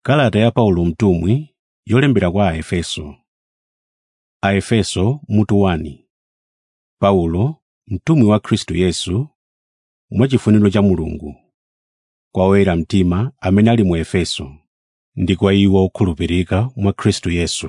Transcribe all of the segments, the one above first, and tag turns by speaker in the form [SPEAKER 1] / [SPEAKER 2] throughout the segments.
[SPEAKER 1] Kalata ya Paulo mtumwi yolembera kwa Aefeso. Aefeso mutu 1 Paulo, mtumwi wa Khristu Yesu, mwachifuniro cha Mulungu, kwa oyera mtima amene ali mu Efeso, ndi kwa iwo okhulupirika mwa Khristu Yesu.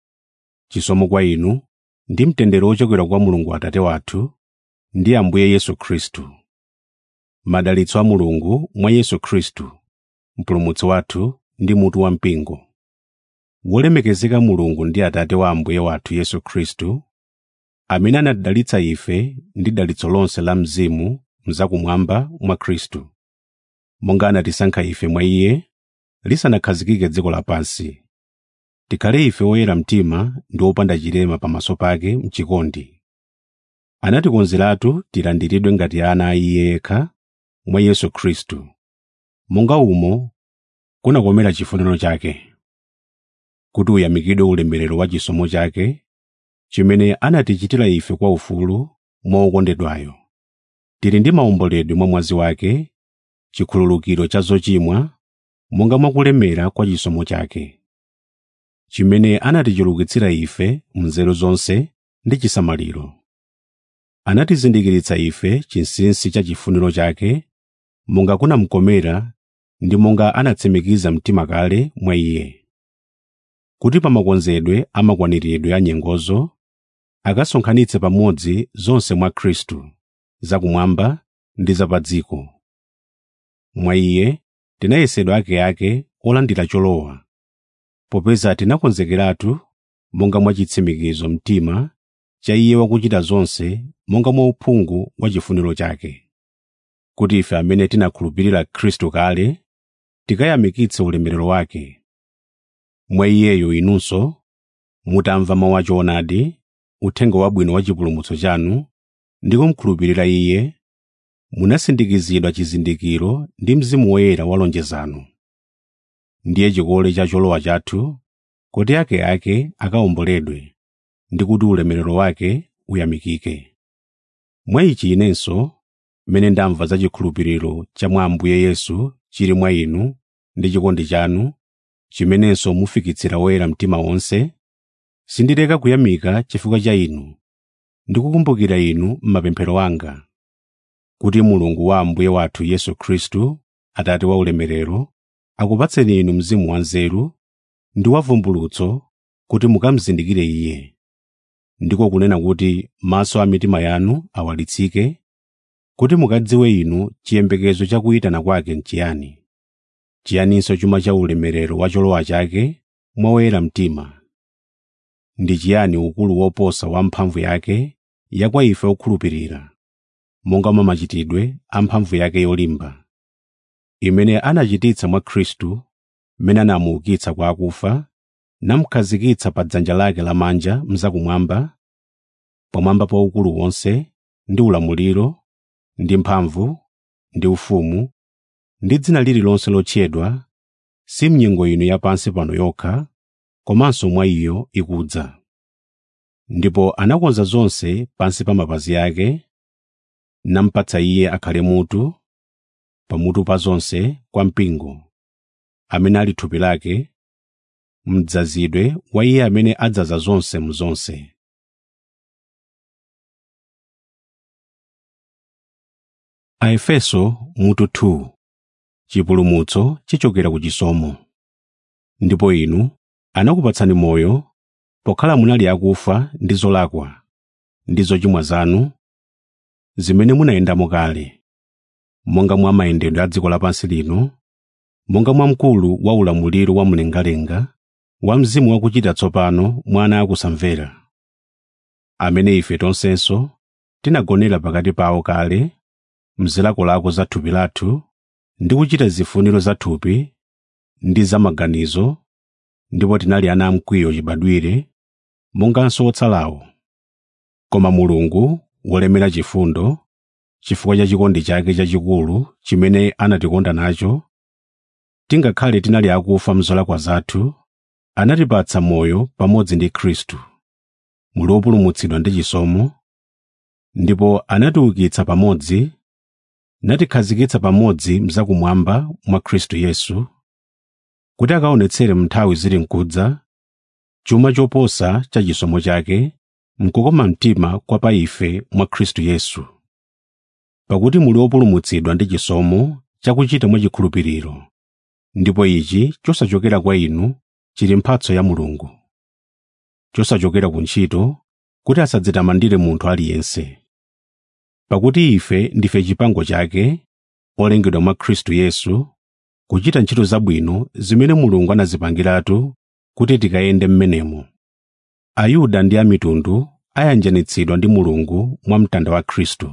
[SPEAKER 1] Chisomo kwa inu ndi mtendere wochokera kwa Mulungu Atate wathu ndi Ambuye Yesu Khristu. Madalitso a Mulungu mwa Yesu Khristu, Mpulumutsi wathu ndi mutu wampingo. Wolemekezeka Mulungu ndi Atate wa Ambuye wathu Yesu Khristu, amene anatidalitsa ife ndi dalitso lonse la Mzimu mzakumwamba mwa Khristu, monga anatisankha ife mwa Iye lisanakhazikike dziko lapansi, tikhale ife oyera mtima ndi opanda chilema pamaso pake m'chikondi. Anatikonzeratu tilandiridwe ngati ana a Iye yekha mwa Yesu Khristu, monga umo kunakomera chifuniro chake, kuti uyamikidwe ulemerero wa chisomo chake, chimene anatichitira ife kwa ufulu mwa okondedwayo. Tili ndi maomboledwe mwa mwazi wake, chikhululukiro cha zochimwa, monga mwa kulemera kwa chisomo chake, chimene anatichulukitsira ife m'nzeru zonse ndi chisamaliro. Anatizindikiritsa ife chinsinsi cha chifuniro chake, monga kunamukomera ndi monga anatsimikiza mtima kale mwa Iye, kuti pa makonzedwe a makwaniridwe a nyengozo akasonkhanitse pamodzi zonse mwa Khristu, zakumwamba ndi za dziko. Mwa Iye tinayesedwa akeake olandira cholowa, popeza tinakonzekeratu monga mwa chitsimikizo mtima cha Iye wakuchita zonse monga mwa uphungu wa chifuniro chake, kuti ife amene tinakhulupirira Khristu kale tikayamikitse ulemerero wake. Mwa Iyeyo inunso, mutamva mawu a choonadi, uthenga wabwino wa chipulumutso chanu, ndi kumukhulupirira Iye, munasindikizidwa chizindikiro ndi Mzimu Woyera wa lonjezano. Ndiye chikole cha cholowa chathu, kuti akeake akawomboledwe, ndi kuti ulemerero wake uyamikike. Mwa ichi inenso, mmene ndamva za chikhulupiriro cha mwa Ambuye Yesu chili mwa inu ndi chikondi chanu, chimenenso mufikitsira oyera mtima onse, sindileka kuyamika chifukwa cha inu ndi kukumbukira inu m'mapemphero anga, kuti Mulungu wa Ambuye wathu Yesu Khristu, Atate wa ulemerero, akupatseni inu mzimu wanzeru ndi wa vumbulutso kuti mukamuzindikire Iye, ndiko kunena kuti maso a mitima yanu awalitsike, kuti mukadziwe inu chiyembekezo cha kuyitana kwake n'chiyani, chiyaninso chuma cha ulemerero wa cholowa chake mwa oyera mtima, ndi chiyani ukulu woposa wa mphamvu yake ya kwa ife okhulupirira, monga mwa machitidwe a mphamvu yake yolimba, imene anachititsa mwa Khristu, mmene anamuukitsa kwa akufa, namukhazikitsa pa dzanja lake lamanja mzakumwamba, pamwamba pa ukulu wonse ndi ulamuliro ndi mphamvu ndi ufumu ndi dzina lililonse lotchedwa, si m'nyengo ino yapansi pano yokha, komanso mwa iyo ikudza. Ndipo anakonza zonse pansi pa mapazi ake, namupatsa Iye akhale mutu, pamutu pa zonse kwa mpingo, amene ali thupi lake, mdzazidwe wa Iye amene adzaza zonse mu zonse. Aefeso mutu 2 Chipulumutso chichokera ku chisomo. Ndipo inu anakupatsani moyo pokhala munali akufa ndi zolakwa ndi zochimwa zanu zimene munayendamo kale, monga mwa mayendedwe a dziko lapansi lino, monga mwa mkulu wa ulamuliro wa mlengalenga wa mzimu wakuchita tsopano mwa ana akusamvera, amene ife tonsenso tinagonera pakati pawo kale mzilakolako za thupi lathu ndi kuchita zifuniro za thupi ndi za maganizo, ndipo tinali ana amkwiyo chibadwire, monganso otsalawo. Koma Mulungu wolemera chifundo, chifukwa cha chikondi chake chachikulu chimene anatikonda nacho, tingakhale tinali akufa m'zolakwa zathu, anatipatsa moyo pamodzi ndi Khristu. Muli opulumutsidwa ndi chisomo, ndipo anatiukitsa pamodzi natikhazikitsa pamodzi mzakumwamba mwa Khristu Yesu, kuti akaonetsere m'nthawi zili nkudza chuma choposa cha chisomo chake mkukoma mtima kwa pa ife mwa khristu yesu pakuti muli opulumutsidwa ndi chisomo chakuchita mwachikhulupiriro ndipo ichi chosachokera kwa inu chili mphatso ya mulungu chosachokera ku ntchito kuti asadzitamandire munthu aliyense pakuti ife ndife chipango chake olengedwa mwa khristu yesu kuchita ntchito zabwino zimene mulungu anazipangiratu kuti tikayende m'menemo ayuda ndi amitundu ayanjanitsidwa ndi mulungu mwa mtanda wa khristu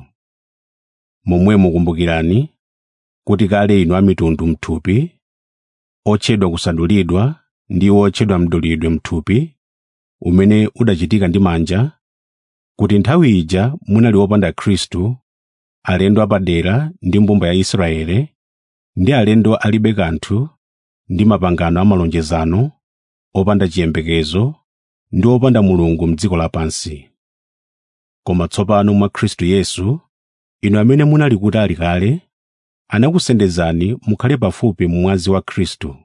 [SPEAKER 1] momwemo kumbukirani kuti kale inu amitundu mthupi otchedwa kusadulidwa ndi otchedwa mdulidwe mthupi umene udachitika ndi manja kuti nthawi ija munali opanda khristu alendo apadera ndi mbumba ya israele ndi alendo alibe kanthu ndi mapangano amalonjezano opanda chiyembekezo ndi opanda mulungu m'dziko lapansi koma tsopano mwa khristu yesu inu amene munali kutali kale anakusendezani mukhale pafupi mmwazi wa khristu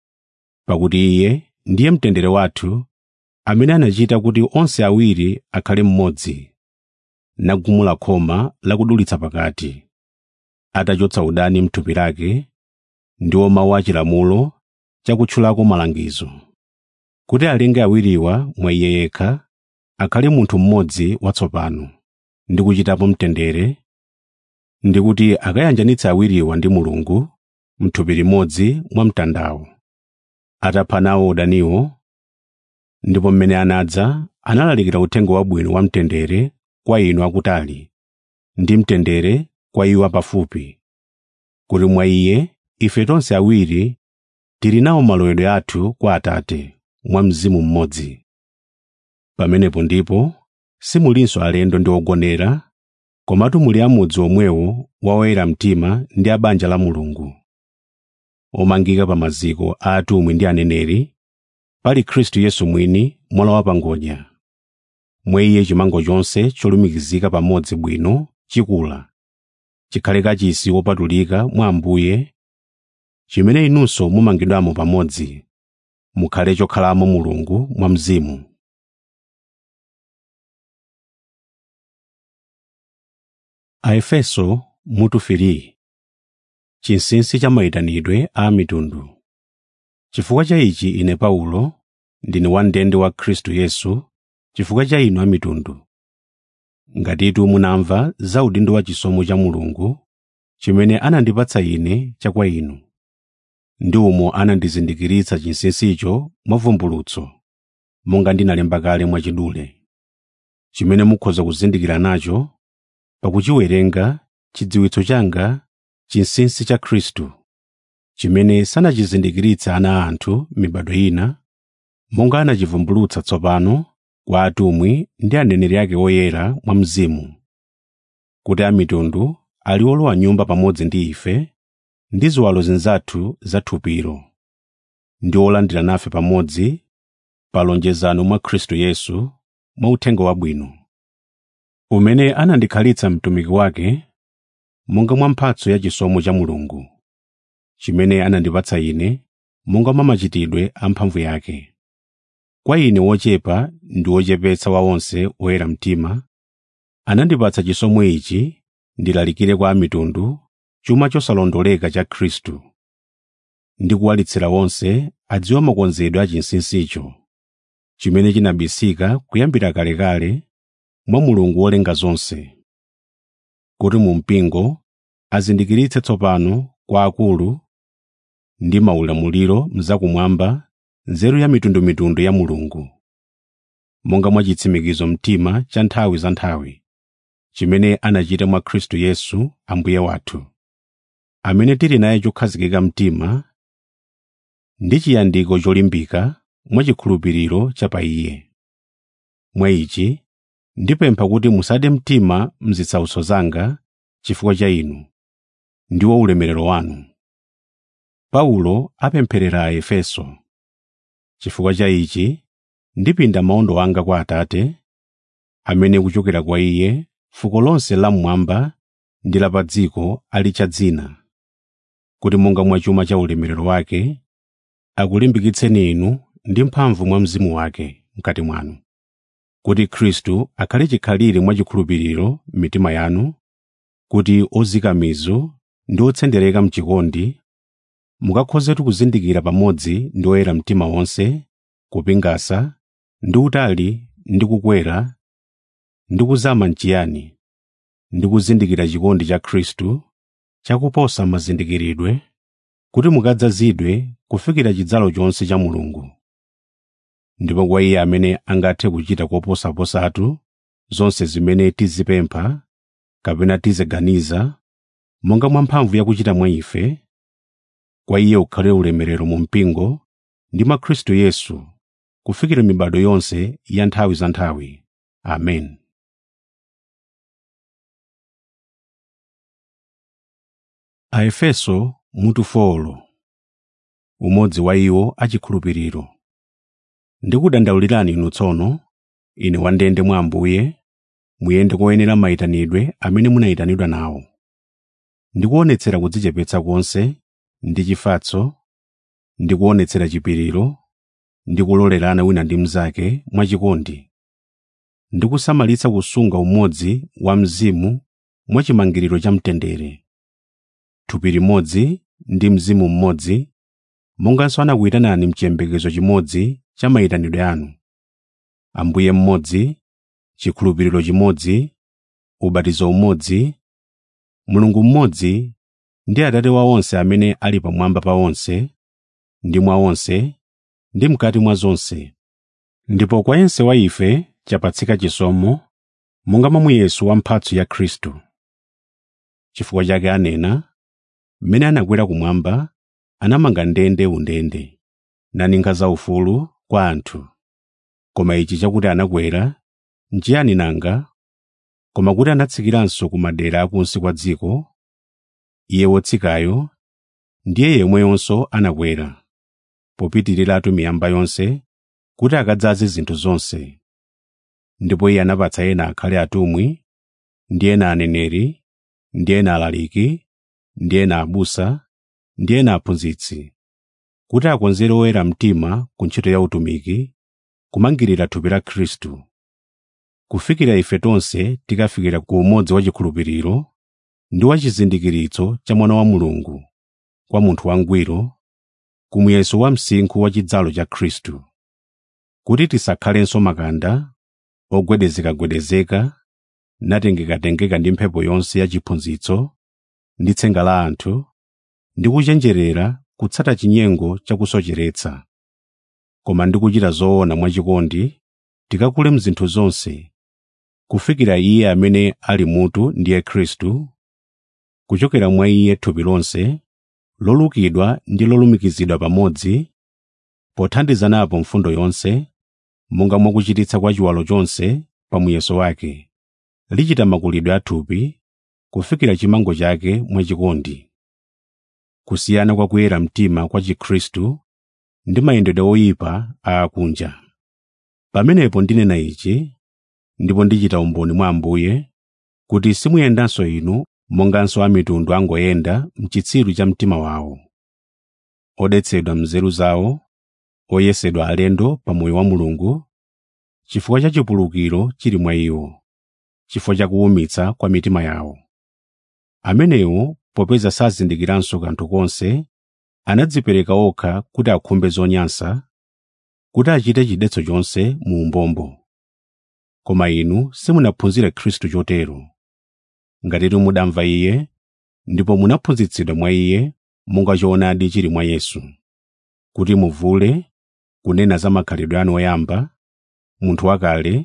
[SPEAKER 1] pakuti iye ndiye mtendere wathu amene anachita kuti onse awiri akhale mmodzi nagumula khoma lakudulitsa pakati atachotsa udani m'thupi lake ndiwo mawu achilamulo chakutchulako malangizo kuti alenge awiriwa mwa iye yekha akhale munthu mmodzi watsopano ndi kuchitapo mtendere ndi kuti akayanjanitse awiriwa ndi mulungu m'thupi limodzi mwa mtandawo atapha nawo udaniwo ndipo mmene anadza analalikira uthenga wabwino wa mtendere kwa inu akutali ndi mtendere kwa iwo apafupi kuti mwa iye ife tonse awiri tili nawo malowedwe athu kwa atate mwa mzimu mmodzi pamenepo ndipo simulinso alendo ndi ogonera komatu muli amudzi omwewo wa oyera mtima ndi a banja la mulungu omangika pa maziko a atumwi ndi aneneri pali khristu yesu mwini mwala wapangodya mwa iye chimango chonse cholumikizika pamodzi bwino chikula chikhale kachisi wopatulika mwa ambuye chimene inunso mumangidwamo pamodzi mukhale chokhalamo mulungu mwa mzimu aefeso mutu 3 chinsinsi cha mayitanidwe a mitundu chifukwa cha ichi ine paulo ndine wam'ndende wa khristu yesu chifukwa cha inu amitundu ngatitu munamva za udindo wa chisomo cha mulungu chimene anandipatsa ine cha kwa inu ndi umo anandizindikiritsa chinsinsicho mwa vumbulutso monga ndinalemba kale mwachidule chimene mukhoza kuzindikira nacho pakuchiwerenga chidziwitso changa chinsinsi cha khristu chimene sanachizindikiritse ana a anthu mibado ina monga anachivumbulutsa tsopano kwa atumwi ndi aneneri ake oyera mwa mzimu kuti amitundu ali olowa nyumba pamodzi ndi ife ndi ziwalo zinzathu za thupiro ndi olandira nafe pamodzi pa lonjezano mwa khristu yesu mwa uthenga wabwino umene anandikhalitsa mtumiki wake monga mwa mphatso ya chisomo cha mulungu chimene anandipatsa ine monga mwa machitidwe a mphamvu yake kwa ine wochepa ndi wochepetsa wa onse oyera mtima anandipatsa chisomo ichi ndilalikire kwa amitundu chuma chosalondoleka cha khristu ndi kuwalitsira onse adziwe makonzedwe a chinsinsicho chimene chinabisika kuyambira kalekale mwa mulungu wolenga zonse kuti mu mpingo azindikiritse tsopano kwa akulu ndi maulamuliro mzakumwamba nzeru ya mitundumitundu ya mulungu monga mwa chitsimikizo mtima cha nthawi za nthawi chimene anachita mwa khristu yesu ambuye wathu amene tili naye chokhazikika mtima ndi chiyandiko cholimbika mwachikhulupiriro cha pa iye mwa ichi ndipempha kuti musade mtima mzitsautso zanga chifukwa cha inu ndiwo ulemerero wanu paulo apempherera a efeso chifukwa cha ichi ndipinda maondo anga kwa atate amene kuchokera kwa iye fuko lonse lam'mwamba ndi la pa dziko ali cha dzina kuti monga mwa chuma cha ulemerero wake akulimbikitseni inu ndi mphamvu mwa mzimu wake mkati mwanu kuti khristu akhale chikhalire mwachikhulupiriro m'mitima yanu kuti ozika mizu ndi otsendereka mchikondi mukakhozetu kuzindikira pamodzi ndi oyera mtima wonse kupingasa ndi utali ndi kukwera ndi kuzama mchiyani ndi kuzindikira chikondi cha khristu chakuposa mazindikiridwe kuti mukadzazidwe kufikira chidzalo chonse cha mulungu ndipo kwa iye amene angathe kuchita koposaposatu zonse zimene tizipempha kapena tiziganiza monga mwa mphamvu yakuchita mwa ife kwa iye ukhale ulemerero mu mpingo ndi mwa khristu yesu kufikira mibado yonse ya nthawi za nthawi amen aefeso mutu 4 umodzi wa iwo achikhulupiriro ndikudandaulirani inu tsono ine wandende mwa ambuye muyende koyenera mayitanidwe amene munayitanidwa nawo ndikuonetsera kudzichepetsa konse ndi chifatso ndi kuonetsera chipiriro ndi kulolerana wina ndi mnzake mwachikondi ndi kusamalitsa kusunga umodzi wa mzimu mwachimangiriro cha mtendere thupi limodzi ndi mzimu mmodzi monganso anakuyitanani mchiyembekezo chimodzi cha mayitanidwe anu ambuye mmodzi chikhulupiriro chimodzi ubatizo umodzi mulungu mmodzi ndi atate wa onse amene ali pamwamba pa onse ndi mwa onse ndi mkati mwa zonse ndipo kwa yense wa ife chapatsika chisomo monga mwa muyeso wa mphatso ya khristu chifukwa chake anena mmene anakwera kumwamba anamanga ndende undende naninga zaufulu kwa anthu koma ichi chakuti anakwera nchiyani nanga koma kuti anatsikiranso ku madera akunsi kwa dziko iye wotsikayo ndiye yemweyonso anakwera popitiriratu miyamba yonse kuti akadzaze zinthu zonse ndipo iye anapatsa ena akhale atumwi ndi ena aneneri ndi ena alaliki ndi ena abusa ndi ena aphunzitsi kuti akonzere oyera mtima ku ntchito ya utumiki kumangirira thupi la khristu kufikira ife tonse tikafikira ku umodzi wa chikhulupiriro ndi wa chizindikiritso cha mwana wa mulungu kwa munthu wangwiro ku muyeso wa msinkhu wa chidzalo cha khristu kuti tisakhalenso makanda ogwedezekagwedezeka natengekatengeka ndi mphepo yonse ya chiphunzitso ndi tsenga la anthu ndi kuchenjerera kutsata chinyengo chakusocheretsa koma ndi kuchita zoona mwachikondi tikakule mzinthu zonse kufikira iye amene ali mutu ndiye khristu kuchokera mwa iye thupi lonse lolukidwa ndi lolumikizidwa pamodzi pothandizanapo mfundo yonse monga mwakuchititsa kwa chiwalo chonse pa muyeso wake lichita makulidwe a thupi kufikira chimango chake mwachikondi kusiyana kwa kuyera mtima kwa chikhristu ndi mayendedwe oyipa a akunja pamenepo ndinena ichi ndipo ndichita umboni mwa ambuye kuti simuyendanso inu monganso amitundu angoyenda mchitsiru cha mtima wawo odetsedwa mnzeru zawo oyesedwa alendo pa moyo wa mulungu chifukwa cha chipulukiro chili mwa iwo chifukwa cha kuwumitsa kwa mitima yawo amenewo popeza sazindikiranso kanthu konse anadzipereka okha kuti akhumbe zonyansa kuti achite chidetso chonse mu umbombo koma inu simunaphunzire khristu chotero ngatitu mudamva iye ndipo munaphunzitsidwa mwa iye monga choonadi chili mwa yesu kuti muvule kunena za makhalidwe anu oyamba munthu wakale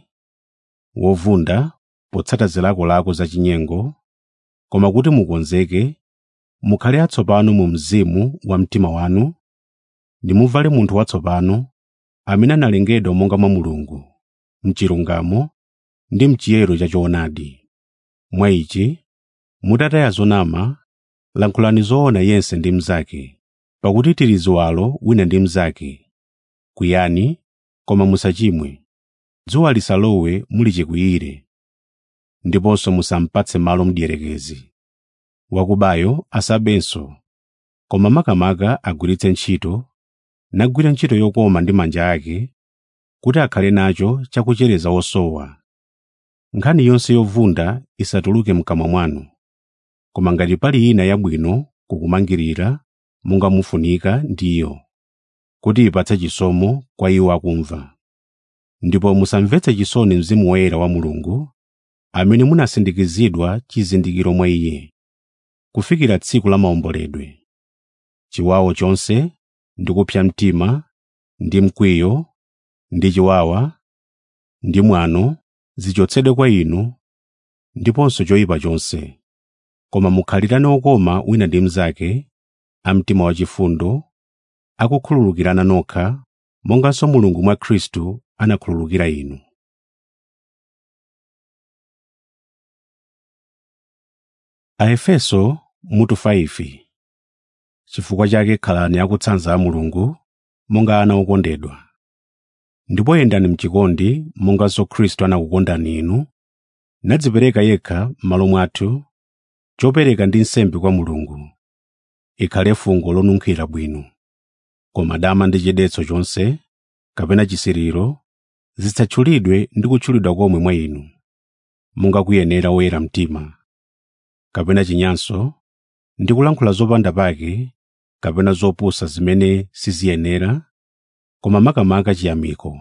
[SPEAKER 1] wovunda potsata zilakolako zachinyengo koma kuti mukonzeke mukhale atsopano mu mzimu wa mtima wanu ndi muvale munthu watsopano amene analengedwa monga mwa mulungu mchilungamo ndi mchiyero cha choonadi mwa ichi mutataya zonama lankhulani zoona yense ndi mnzake pakuti tili ziwalo wina ndi mnzake kwiyani koma musachimwe dzuwa lisalowe muli chikwiyire ndiponso musampatse malo mdierekezi wakubayo asabenso koma makamaka agwiritse ntchito nagwira ntchito yokoma ndi manja ake kuti akhale nacho chakuchereza osowa nkhani yonse yovunda isatuluke mkamwa mwanu koma ngati pali ina yabwino kukumangirira monga mufunika ndiyo kuti ipatse chisomo kwa iwo akumva ndipo musamvetse chisoni mzimu woyera wa mulungu amene munasindikizidwa chizindikiro mwa iye kufikira tsiku la maomboledwe chiwawo chonse ndi kupsa mtima ndi mkwiyo ndi chiwawa ndi mwano zichotsedwe kwa inu ndiponso choyipa chonse koma mukhalirane okoma wina ndi mnzake a mtima wachifundo akukhululukirana nokha monganso mulungu mwa khristu anakhululukira inu aefeso mutu 5 chifukwa chake khalani akutsanza a mulungu monga ana okondedwa ndipo yendani mchikondi monganso khristu anakukondani inu nadzipereka yekha m'malo mwathu chopereka ndi nsembe kwa mulungu ikhale fungo lonunkhira bwino koma dama ndi chidetso chonse kapena chisiriro zisatchulidwe ndi kutchulidwa komwe mwa inu monga kuyenera woyera mtima kapena chinyanso ndi kulankhula zopanda pake kapena zopusa zimene siziyenera koma makamaka chiyamiko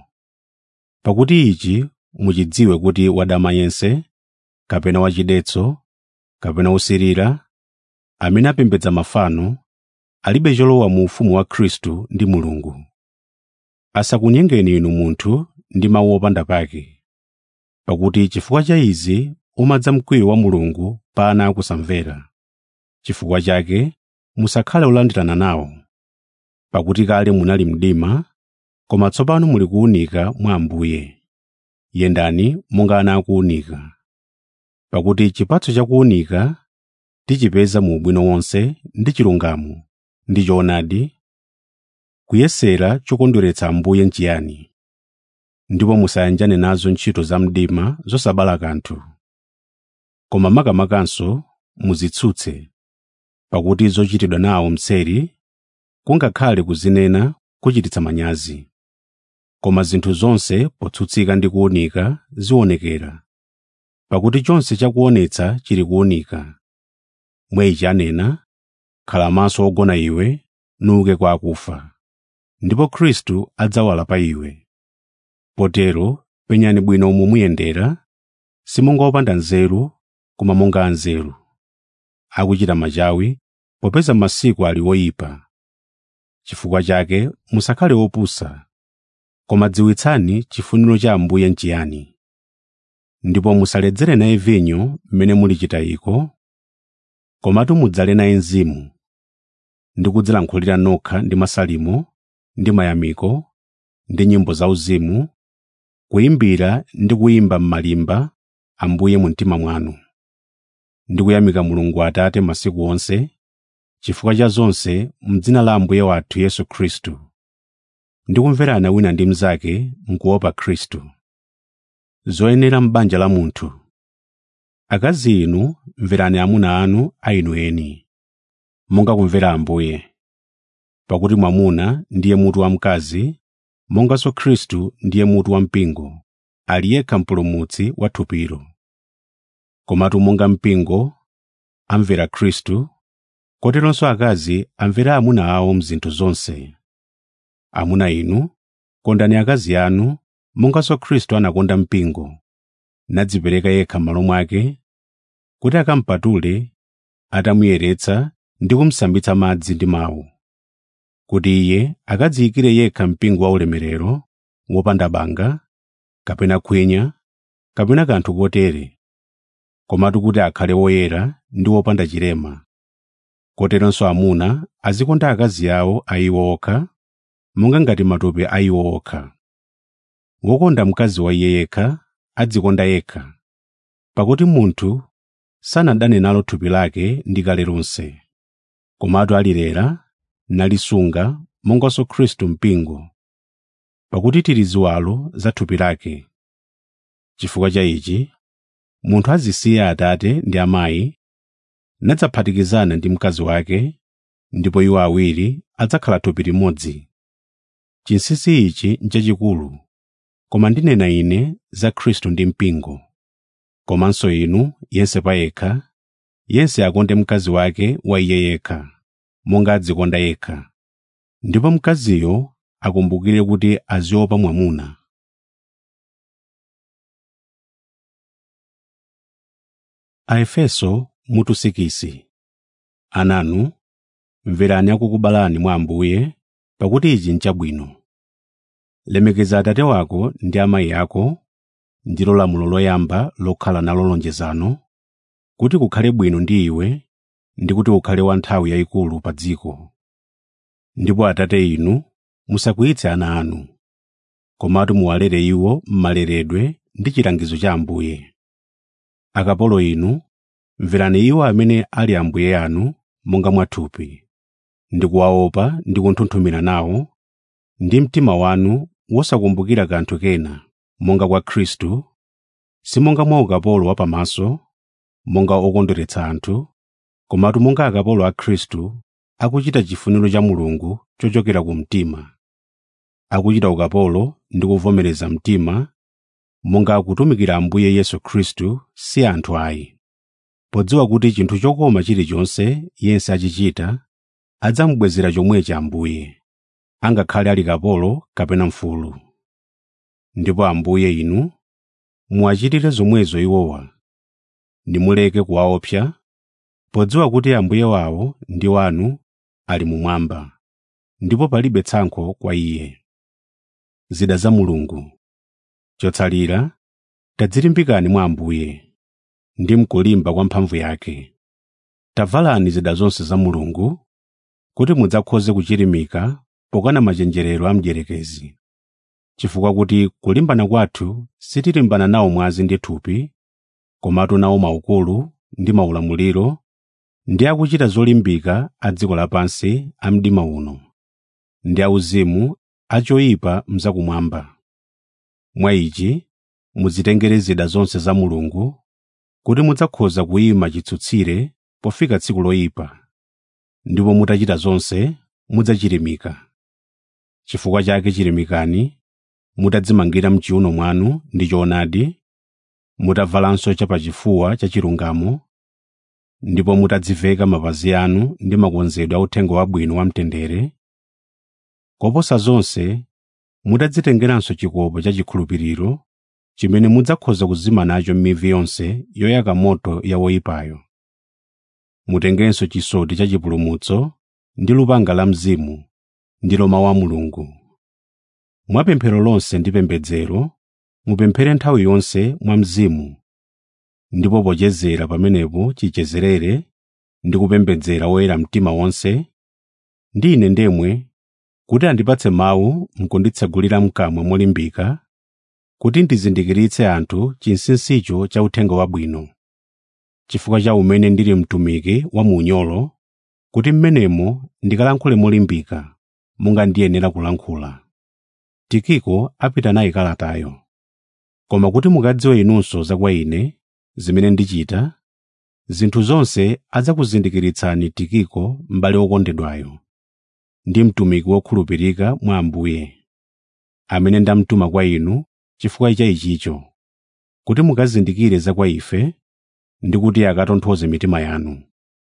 [SPEAKER 1] pakuti ichi muchidziwe kuti wadama yense kapena wachidetso kapena wosirira amene apembedza mafano alibe cholowa mu ufumu wa khristu ndi mulungu asakunyengeni inu munthu ndi mawu opanda pake pakuti chifukwa cha izi umadza mkwiyo wa mulungu pa ana akusamvera chifukwa chake musakhale olandirana nawo pakuti kale munali mdima koma tsopano muli kuwunika mwa ambuye yendani monga ana akuwunika pakuti chipatso cha kuwunika tichipeza mu ubwino wonse ndi chilungamo ndi choonadi kuyesera chokondweretsa ambuye nchiyani ndipo musayanjane nazo ntchito za mdima zosabala kanthu koma makamakanso muzitsutse pakuti zochitidwa nawo mseri kungakhale kuzinena kuchititsa manyazi koma zinthu zonse potsutsika ndi kuwunika ziwonekera pakuti chonse chakuonetsa chili kuwunika mwa ichi anena khala maso ogona iwe nuke kwa akufa ndipo khristu adzawala pa iwe potero penyani bwino umo muyendera simonga opanda nzeru koma monga anzeru akuchita machawi popeza masiku ali oyipa chifukwa chake musakhale opusa koma dziwitsani chifuniro cha ambuye nchiyani ndipo musaledzere naye vinyo mmene mulichita iko komatu mudzale naye mzimu ndi kudzilankhulira nokha ndi masalimo ndi mayamiko ndi nyimbo zauzimu kuyimbira ndi kuyimba m'malimba ambuye mu mtima mwanu ndi kuyamika mulungu atate masiku onse chifukwa cha zonse m'dzina la ambuye wathu yesu khristu ndi kumverana wina ndi mnzake mkuopa khristu zoyenera m'banja la munthu akazi inu mverani amuna anu a inu eni monga kumvera ambuye pakuti mwamuna ndiye mutu wa mkazi monganso khristu ndiye mutu wa mpingo ali yekha mpulumutsi wa thupilo komatu monga mpingo amvera khristu koteronso akazi amvera amuna awo mzinthu zonse amuna inu kondani akazi anu monganso khristu anakonda mpingo nadzipereka yekha m'malo mwake kuti akampatule atamuyeretsa ndi kumsambitsa madzi ndi mawu kuti iye akadziyikire yekha mpingo waulemerero wopanda banga kapena khwinya kapena kanthu kotere komatu kuti akhale woyera ndi wopanda chilema koteronso amuna azikonda akazi awo a iwo okha monga ngati matupi a iwo okha wokonda mkazi wa iye yekha adzikonda yekha pakuti munthu sanadane nalo thupi lake ndi kale lonse komatu alilera nalisunga monganso khristu mpingo pakuti tili ziwalo za thupi lake chifukwa cha ichi munthu azisiya atate ndi amayi nadzaphatikizana ndi mkazi wake ndipo iwo awiri adzakhala thupi limodzi chinsinsi ichi n'chachikulu koma ndinena ine za khristu ndi mpingo komanso inu yense payekha yense akonde mkazi wake wa iye yekha monga adzikonda yekha ndipo mkaziyo akumbukire kuti aziopa mwamuna aefeso mutu 6 ananu mverani akukubalani mwa ambuye pakuti ichi nchabwino lemekeza atate wako ndi amayi ako ndilo lamulo loyamba lokhala nalo lonjezano kuti kukhale bwino ndi iwe ndi kuti ukhale wa nthawi yayikulu pa dziko ndipo atate inu musakwiyitse ana anu komatu muwalere iwo m'maleredwe ndi chilangizo cha ambuye akapolo inu mverani iwo amene ali ambuye anu monga mwathupi ndi kuwaopa ndi kunthunthumira nawo ndi mtima wanu wosakumbukira kanthu kena monga kwa khristu simonga mwa ukapolo wapamaso monga okondweretsa anthu komatu monga akapolo a khristu akuchita chifuniro cha mulungu chochokera ku mtima akuchita ukapolo ndi kuvomereza mtima monga akutumikira ambuye yesu khristu si anthu ayi podziwa kuti chinthu chokoma chilichonse yense achichita adzamubwezera chomwechi ambuye angakhale ali kapolo kapena mfulu ndipo ambuye inu muwachitire zomwezo iwowa nimuleke kuwaopsa podziwa kuti ambuye wawo ndi wanu ali mumwamba ndipo palibe tsankho kwa iye zida za mulungu chotsalira tadzilimbikani mwa ambuye ndi mkulimba kwa mphamvu yake tavalani zida zonse za mulungu kuti mudzakhoze kuchirimika pokana machenjerero a mdierekezi chifukwa kuti kulimbana kwathu sitilimbana nawo mwazi ndi thupi komatu nawo maukulu ndi maulamuliro ndi akuchita zolimbika a dziko lapansi a mdima uno ndi auzimu achoyipa mzakumwamba mwa ichi mudzitengere zida zonse za mulungu kuti mudzakhoza kuyima chitsutsire pofika tsiku loyipa ndipo mutachita zonse mudzachirimika chifukwa chake chirimikani mutadzimangira mchiuno mwanu ndi choonadi mutavalanso chapachifuwa cha chilungamo ndipo mutadziveka mapazi anu ndi makonzedwe a uthenga wabwino wamtendere koposa zonse mutadzitengeranso chikopa cha chikhulupiriro chimene mudzakhoza kuzima nacho m'mivi yonse yoyaka moto ya woyipayo mutengenso chisoti cha chipulumutso ndi lupanga la mzimu ndilo mawu a mulungu mwa pemphero lonse ndi pembedzero mupemphere nthawi yonse mwa mzimu ndipo pochezera pamenepo chichezerere ndi kupembedzera woyera mtima wonse ndi ine ndemwe kuti andipatse mawu mkunditsegulira mkamwa molimbika kuti ndizindikiritse anthu chinsinsicho cha uthenga wabwino chifukwa cha umene ndili mtumiki wa muunyolo kuti mmenemo ndikalankhule molimbika monga ndiyenera kulankhula tikiko apita nayi kalatayo koma kuti mukadziwe inunso za kwa ine zimene ndichita zinthu zonse adzakuzindikiritsani tikiko m'bale wokondedwayo ndi mtumiki wokhulupirika mwa ambuye amene ndamtuma kwa inu chifukwa cha ichicho kuti mukazindikire za kwa ife ndi kuti akatonthoze mitima yanu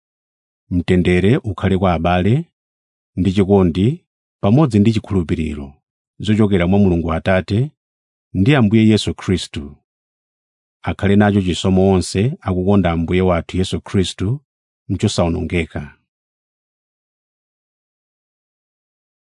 [SPEAKER 1] mtendere ukhale kwa abale ndi chikondi pamodzi ndi chikhulupiriro zochokera mwa mulungu atate ndi ambuye yesu khristu akhale nacho chisomo onse akukonda ambuye wathu yesu khristu mchosawonongeka